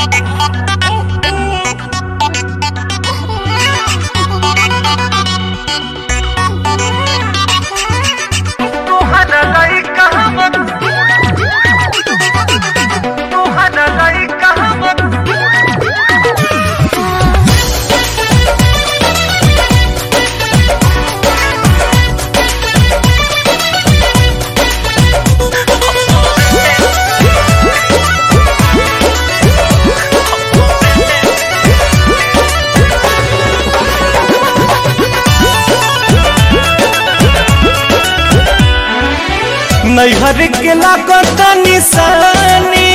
नैहर के लागत निशानी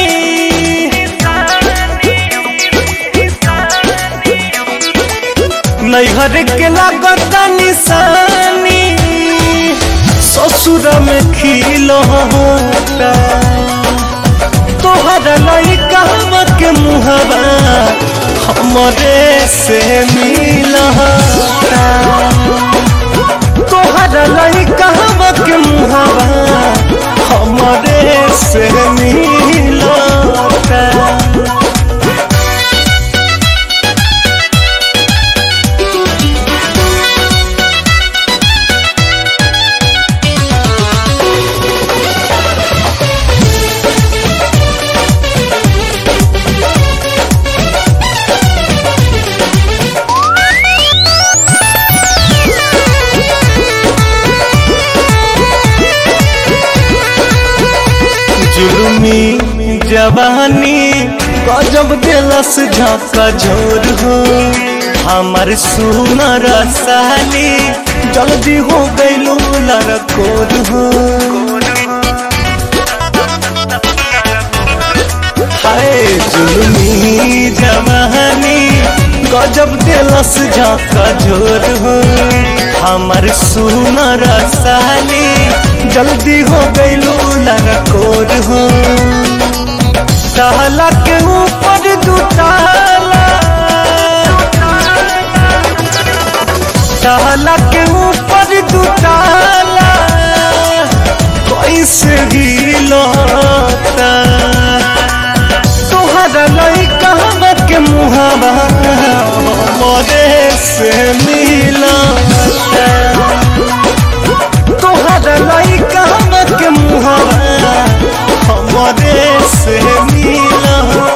नैहर के लागत निशानी ससुर में खिल होता तोहर लड़का के मुहबा हमरे से मिल तोहर लड़का के मुहबा हमरे से मिलता जुलमी जवानी गजब दिलस झाका झोर हो हमार सुनर साली जल्दी हो गईलू लड़कोर हो हाय जुलमी जवानी गजब दिलस झाका झोर हो हमार सुनर साली जल्दी हो गईलू लड़कोर हो ताला के ऊपर दुताला ताला के ऊपर दुताला कैसे गिलोता तोहरा लइका के मुहावा मोरे से मिलता तोहरा लइका के मुहावा हमरे से मिलता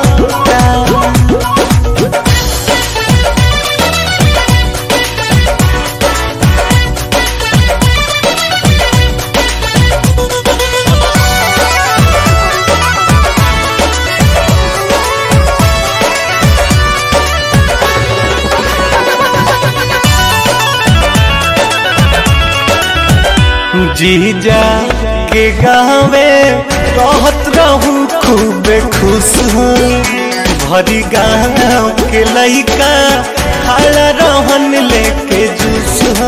जीजा के गावे रहत रहू खूब खुश हो भरी गाँव के लइका खाला रहन लेके जूस हो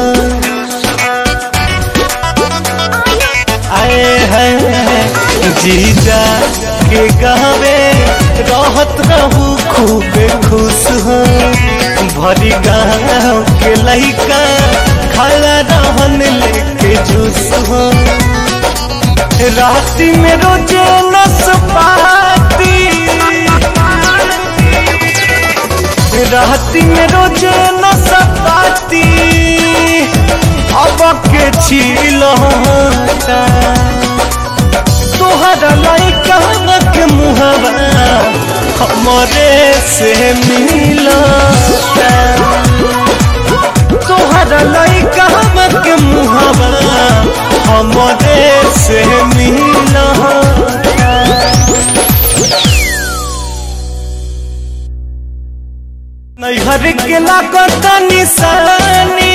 आए हैं जीजा के गावे रहत रहू खूब खुश हो भरी गाँव के लइका खाला रहन लेके जूस हो राती में रोजे नसपाती राती में रोजे नसपाती अब के छील होता तोहरा लइका के मुहबा हमरे से मिलता तोहरा लइका के मुहबा हमरे से मिलता नैहर के लागत निशानी